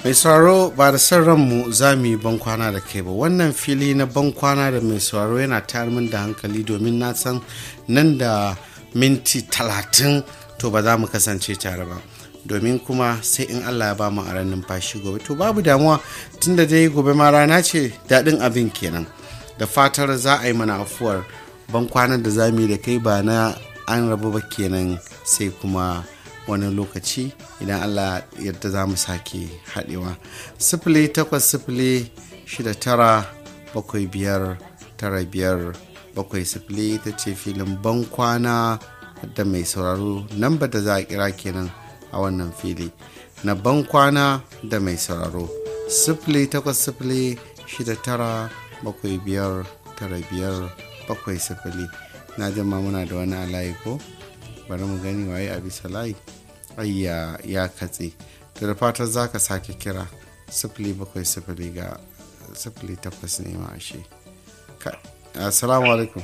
mai sauraro ba da son ranmu za mu yi bankwana da kai ba wannan fili na bankwana da mai sauraro yana tayar min da hankali domin na san nan da minti talatin to ba za mu kasance tare ba domin kuma sai in allah ya ba mu aran numfashi gobe to babu damuwa tunda dai gobe ma rana ce daɗin abin kenan da fatar za a yi mana afuwar bankwanan da za mu yi da kai ba na an rabu ba kenan sai kuma wani lokaci idan allah yadda za mu sake haɗewa sifili takwas sifili shida tara bakwai biyar tara biyar bakwai sifili ta ce filin bankwana da mai sauraro namba da za a kira kenan a wannan fili na bankwana da mai sauraro sifili takwas sifili shida tara bakwai biyar tara biyar bakwai sifili na jama muna da wani alayi ko bari mu gani waye a bisa layi ayya ya katse da da fatar za ka sake kira sifili bakwai sifili ga sifili takwas ne ma ashe assalamu alaikum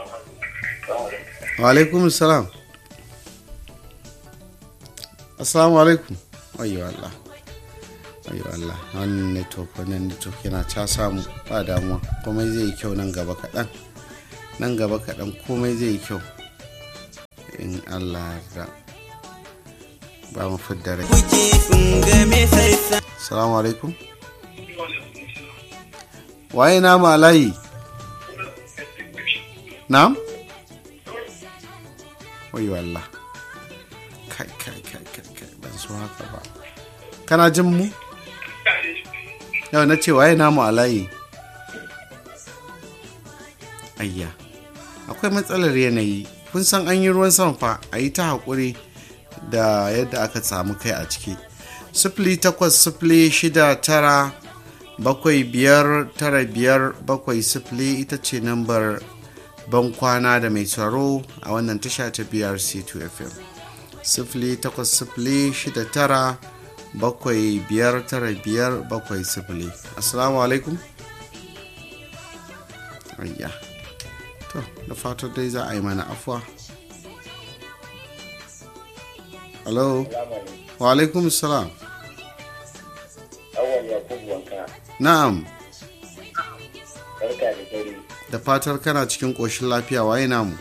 wa alaikum salam assalamu alaikum ayyo Allah ayyo Allah wannan network wannan network yana ta samu ba damuwa komai zai yi kyau nan gaba kaɗan nan gaba kaɗan komai zai yi kyau in Allah da ba mu fidda rai salamu alaikum waye na malayi na'am wayo Allah kai kai kai kai kai ban so haka ba kana jin mu yau na ce waye namu alayi ayya akwai matsalar yanayi kun san an yi ruwan sama fa a yi ta haƙuri da yadda aka samu kai a ciki sifili takwas sifili shida tara bakwai biyar tara biyar bakwai sifili ita ce nambar ban kwana da mai tsaro a wannan tasha ta brc 2 fm sifili takwas sifili shida tara bakwai biyar tara biyar bakwai sifili assalamu alaikum ayya to da fatar dai za a yi mana afuwa hello wa alaikum salam na'am da fatar kana cikin ƙoshin lafiya waye namu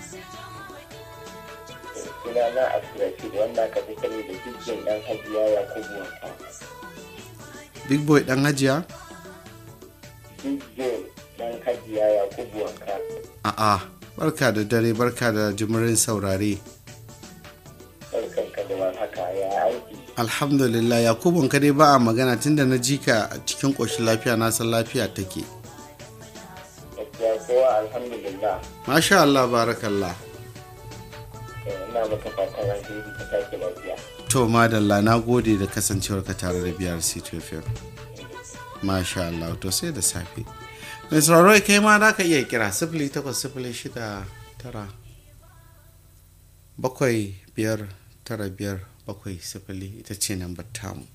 sunana abdulrashid wanda aka fi sani da jirgin dan hajiya yakubu wanka big boy dan hajiya jirgin dan hajiya yakubu wanka a'a barka da dare barka da jimirin saurare barkanka da haka ya aiki alhamdulillah yakubun ka dai ba a magana tunda na ji ka cikin ƙoshin lafiya na san lafiya take gaskiya kowa alhamdulillah masha Allah barakallah ina maka fatan alheri ka sake lafiya to madalla na gode da kasancewar ka tare da biyar c2fm masha Allah to sai da safe mai sauraro kai ma za ka iya kira sifili takwas sifili shida tara bakwai biyar tara biyar bakwai sifili ita ce nan tamu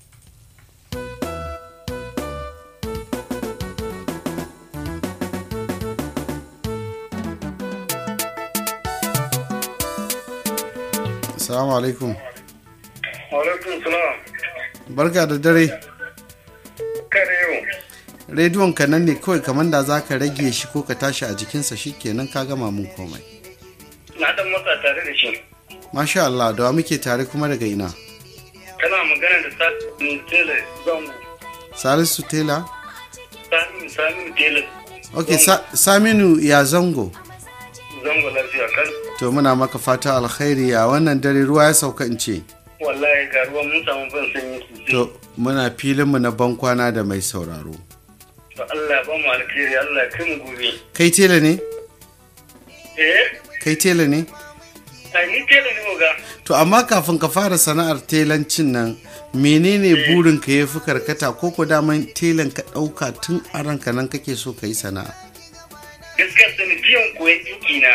Assalamu alaikum. Alaikum salam. Barka da dare. Kare yau. Rediyon ka nan ne kawai kamar da za ka rage shi ko ka tashi a jikinsa shi kenan ka gama mun komai. Na dan matsa tare da shi. Masha Allah, da wa muke tare kuma daga ina? Kana magana da Sani Tela Zango. Salisu Tela? Sani Sani Tela. Ok, Sa- Saminu ya zango. Zango lafiya kan. To muna maka fata alkhairi a wannan dare ruwa ya sauka in ce. Wallahi ga ruwan mun samu ban sanyi sosai. To muna filinmu na bankwana da mai sauraro. To Allah ya ba mu alkhairi Allah ya kai mu gobe. Kai tela ne? Eh? Kai tela ne? Ai ni tela ne oga. To amma kafin ka fara sana'ar telancin nan menene burin ka ya fi karkata ko ko daman telan ka ɗauka tun a ranka nan kake so ka yi sana'a. Gaskiya sanadiyan koyon ɗinki na.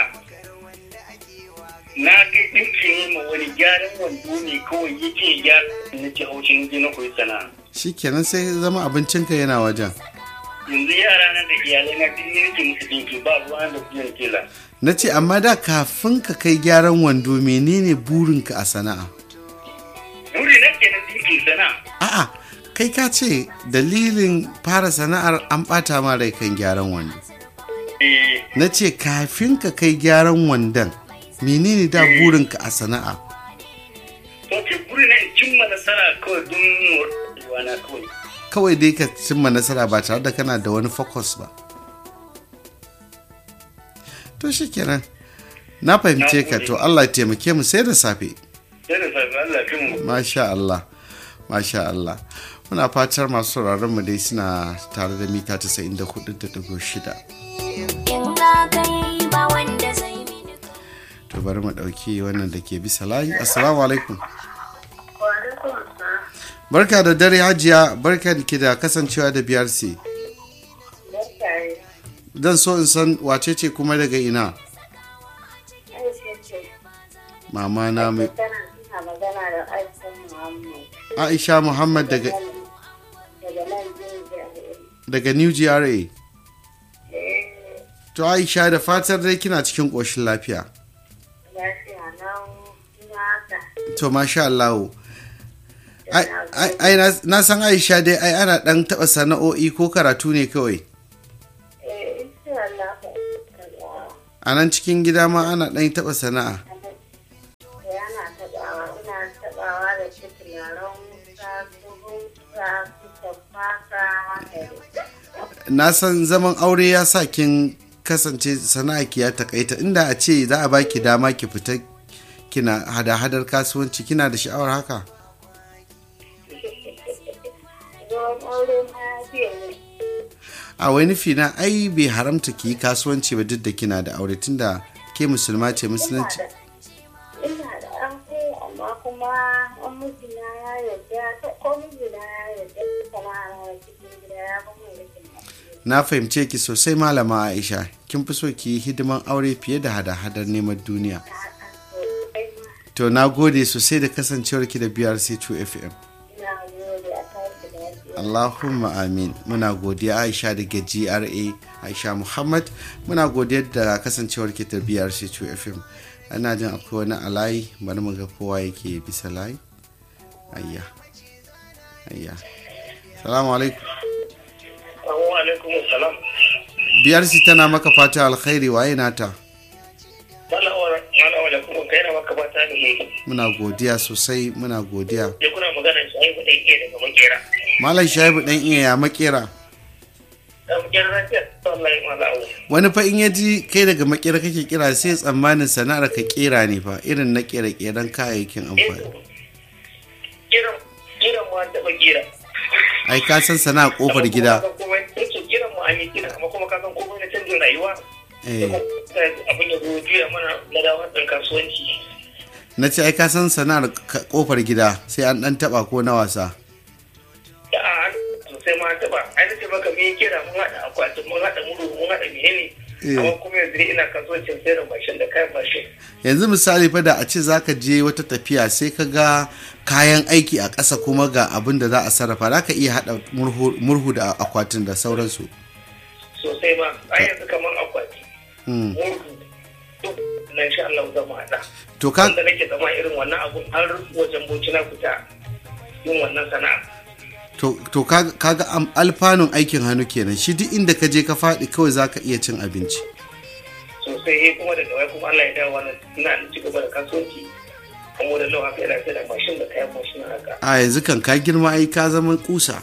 Na kai ɗinki ne ma wani gyaran wando ne kawai yake gyara na ci haushin je na koyi sana'a. Shikenan sai zama abincinka yana wajen. yanzu yara na da iyalai na duk ni nake musu dinki ba ruwa da biyan tela Na ce amma da kafin ka kai gyaran wando menene burinka a sana'a? buri na ke na dinki sana A'a kai ka ce dalilin fara sana'ar an ɓata ma rai kan gyaran wando eh na ce kafin ka kai gyaran wandon menene da burinka a sana'a to ke buri na in cimma nasara kawai don rayuwa na kawai kawai dai ka cimma nasara ba tare da kana da wani focus ba to shikenan na fahimce ka to Allah ya taimake mu sai da safe sai da safe Allah fi mu masha Allah masha Allah muna fatar masu sauraron mu dai suna tare da mita 94.6 in na kai ba wanda zai mini to bari mu dauki wannan da ke bisa layi assalamu alaikum barka da dare hajiya barka da ke da kasancewa da BRC dan so in san wace ce kuma daga ina mama na mai Tana magana da Aisha Muhammad Aisha Muhammad daga daga nan Jinja. daga New GRA to Aisha da fatar dai kina cikin ƙoshin lafiya Lafiya nan ina haka. to masha Allah ai ai- ai na- na san Aisha dai ai ana dan taba sana'o'i ko karatu ne kawai Eh, insha Allah ka kaza. a nan cikin gida ma ana dan taba sana'a Yana taɓawa, ina taɓawa da shi turaren wuta, su hunka, su tafasa, haka dai. na san zaman aure ya sa kin kasance sana'a ki ya takaita inda a ce za a baki dama ki fita kina hada-hadar kasuwanci kina da sha'awar haka Zuwan aure ma ya fiye ne. a wai nufi na ai bai haramta ki yi kasuwanci ba duk da kina da aure tunda ke musulma ce musulunci Ina da an kai amma kuma an mijina ya yarda, ko mijina ya yarda, sana'a na cikin gida ya ba mu rikin lafiya. na fahimce ki sosai malama aisha kin fi so ki yi hidiman aure fiye da hada-hadar neman duniya to na gode sosai da kasancewar ki da brc 2 fm Ina gode a tashi lafiya. allahumma amin muna godiya aisha daga gra aisha muhammad muna godiya da kasancewar ki da brc 2 fm ana jin akwai wani alayi bari mu ga kowa yake bisa layi ayya ayya salamu alaikum Assalamu alaikum salam brc tana maka fata alkhairi waye nata Malawar malawar kuma kai na maka bata ne muna godiya sosai muna godiya ya kuna magana shi ai kudin iya daga makera malam shaibu dan iya ya makera da makera na ce wallahi malawar wani fa in ya ji kai daga makera kake kira sai tsammanin sana'ar ka kera ne fa irin na kera keran kayayyakin amfani kiran kiran mu an taɓa kira ai ka san sana'a kofar gida yake kiran mu an yi kira amma kuma ka san komai na canjin rayuwa eh abin ya zo juya mana na dawo ɗin kasuwanci na ce ai ka san sana'ar ka- kofar gida sai an dan taba ko na wasa da a sosai ma an taɓa ai nace maka me kira mun haɗa akwatin mun haɗa muru mun haɗa menene Eh. amma kuma yanzu dai ina kasuwancin sayar da mashin da kayan mashin yanzu misali fa da a ce zaka je wata tafiya sai ka ga kayan aiki a ƙasa kuma ga abin da za a sarrafa za ka iya haɗa murhu, murhu da akwatin da sauransu sosai ma ai yanzu kamar akwati Hmm. murhu duk na insha Allah zama haɗa to ka wanda nake zama irin wannan abun har wajen boci na fita yin wannan sana'a to, to kaga kaga am- alfanun aikin hannu kenan shi duk inda ka je ka faɗi kawai za ka iya cin abinci sosai kuma daga wai kuma Allah ya dawo wannan ina da ci gaba da kasuwanci kuma da lau haka yana sai da mashin da kayan mashin haka a yanzu kan ka girma ai ka zama kusa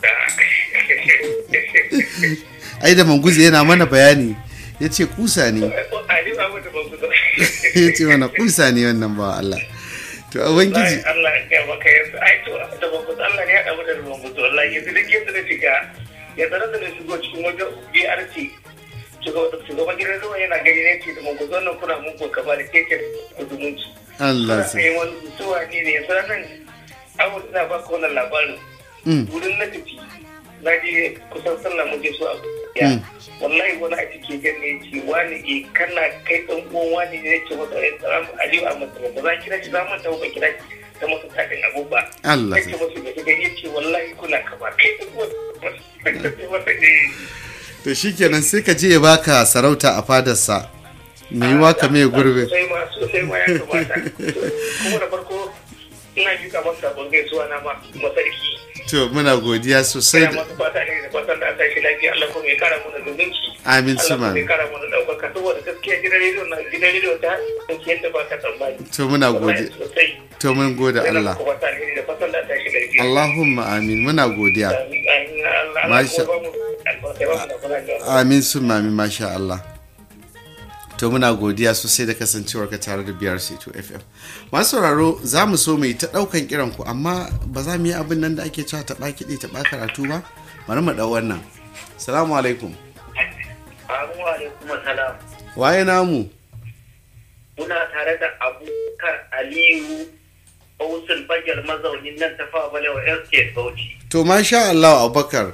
ai da manguzi yana mana bayani ya ce kusa ne Ali ba mu da ban kusa ya ce mana kusa ne wannan ba Allah to ubangiji Allah ya maka yanzu ai to da ban kusa Allah ne ya damu da ban kusa wallahi yanzu duk yadda na shiga ya tsara da na shigo cikin wajen BRT shugaban gidan zuwa yana gani ne ce da ban kusa wannan kuna mun ko kaba da keke da zumunci Allah Kuna sai yi wani zuwa ne ne yanzu nan abu ina ba ka wannan labarin Mm. wurin na tafi na je kusan sallah muke so a ya Mm. wallahi wani a cikin gan ne ce wani e kana kai dan uwan wani ne ce masa ya tsara aliyu a masa ba za kira shi za mu tawo ba kira shi ta masa tadin abu ba Allah ya ce masa ga gani ya ce wallahi kuna kama kai da uwan masa ne to shikenan sai ka je ya baka sarauta a fadarsa me yi waka mai gurbe sosai ma sosai ma ya kamata kuma da farko ina jika masa sabon gaisuwa na ma masarki to muna godiya sosai Ina da masu fata ne da fatan da aka shi lafiya Allah kuma ya kara mana zumunci. amin su Allah kuma ya mami kara mana ɗaukaka saboda gaskiya gidan rediyo na gidan rediyo ta ɗauki yadda ba ka tsammani. to muna Wallahi godiya sosai. to mun gode Ina Allah muku fata ne da fatan da aka shi lafiya. Allahumma amin muna godiya Amin, amin, Allah, Allah Masha- kuma ba mu albarka, ba mu da kula da- amin su mami masha Allah to muna godiya sosai da kasancewar ka tare da BRC2 FM masu sauraro za mu so mu yi ta ɗaukan kiran ku amma ba za mu yi abin nan da ake cewa taɓa kiɗi taɓa karatu ba bari mu ɗau wannan salamu alaikum Amu alaikum salam. waye namu Muna tare da Abubakar Aliyu Bausul Bajar mazaunin nan ta fawa balewa Estate Bauchi. to masha Allah Abubakar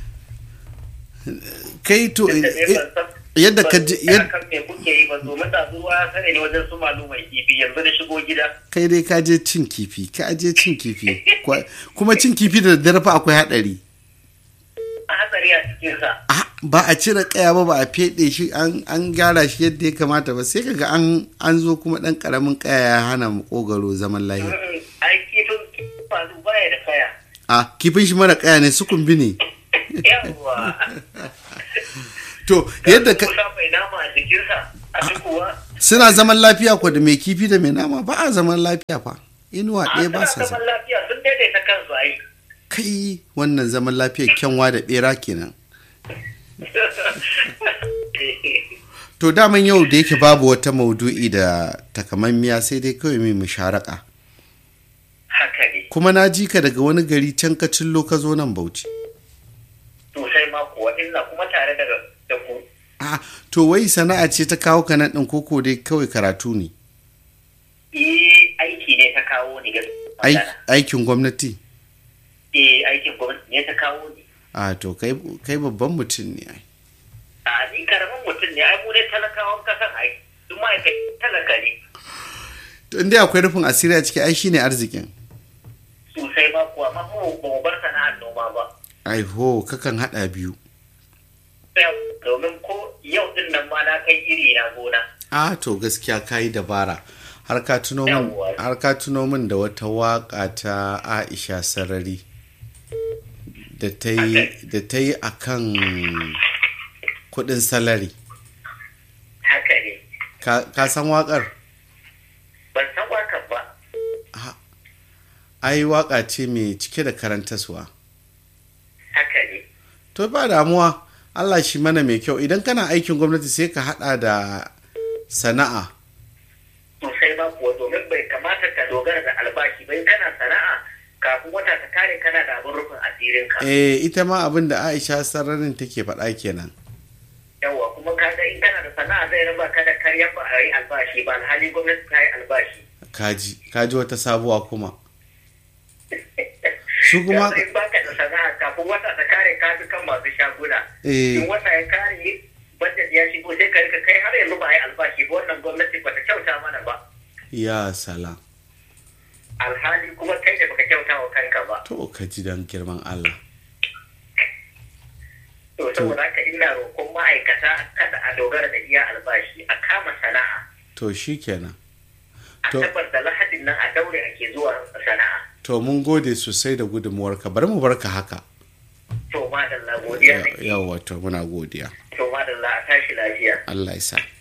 kai to Duk da dai ban san- yadda ka ban ji san yad- kan me kuke yi ba domin da zuwa ya sani ne wajen su malu mai kifi yanzu da shigo gida. kai dai ka je cin kifi ka je cin kifi Kwa- kuma cin kifi da daddare fa akwai haɗari A hatsari a cikinsa. Ah, ba a cire kaya ba ba a feɗe shi an an gyara shi yadda ya kamata ba sai kaga an an zo kuma ɗan ƙaramin kaya ya hana makogaro zaman lahiya Mm, Ai kifin faru baya da kaya. a kifin shi mara kaya ne sukun bi ne Yawwa. to yadda ka Kusa mai nama a jikinsa. A duk kuwa. suna zaman lafiya ko da mai kifi da mai nama ba a zaman lafiya fa inuwa A ɗaya ba suna sa zaman sa lafiya sun daidaita kansu ai. kai wannan zaman lafiya kyanwa da ɓera kenan to daman yau da yake babu wata maudu'i da takamammiya sai dai kawai mai musharaka Haka ne. kuma na ji ka daga wani gari can ka cillo ka zo nan bauchi Sosai ma kuwa ina kuma tare da da ku. a to wai sana'a ce ta kawo ka nan ɗin koko dai kawai karatu ne Eh aiki ne ta kawo ni Ai- gaskiya. aikin gwamnati Eh aikin gwamnati ne ta kawo ni. a to kai kai babban mutum ne ai A ni karamin mutum ne ai mu ne talakawan kasan ai. Duk ma'aikatan talaka ne. to inda akwai rufin asiri a ciki ai shine arzikin Sosai ma kuwa ma mu ba mu bar sana'ar noma ba. ai ho kakan hada biyu Domin ko yau din nan ma na kai iri na gona. a to gaskiya kayi dabara har ka tuno min Yawwa. har ka tuno min da wata waka ta Aisha Sarari da ta yi da ta yi akan kudin salari Haka ne. ka, ka san wakar Ban san wakan ba. ai waka ce mai cike da karantaswa Haka ne. to ba damuwa Allah shi mana mai kyau idan kana aikin gwamnati sai ka hada da sana'a Sosai ma kuwa domin bai kamata ka dogara da albashi bai kana sana'a kafin wata ta kare kana da abin rufin asirinka. eh ita ma abin da Aisha Sararin take faɗa kenan Yawwa kuma kaga in kana da sana'a zai raba ka da karyar ba a yi albashi ba alhali gwamnati ta yi albashi. kaji kaji wata sabuwa kuma su kuma Yanzu in baka da sana'a kafin wata ta kare ka fi kan masu shaguna. eh In wata ya kare budget ya shigo sai ka rika kai har yanzu ba a yi albashi ba wannan gwamnati ba ta kyauta mana ba. ya salam Alhali kuma kai da baka kyauta wa kanka ba. to ka ji dan girman Allah To saboda haka ina roƙon ma'aikata kada a dogara da iya albashi a kama sana'a. to shikenan A To- tabbata lahadin nan a daure ake zuwa sana'a. to mun gode sosai da gudunmuwarka bari mu barka haka To madalla godiya nake. yawa to muna godiya To madalla a tashi lafiya. Allah ya sa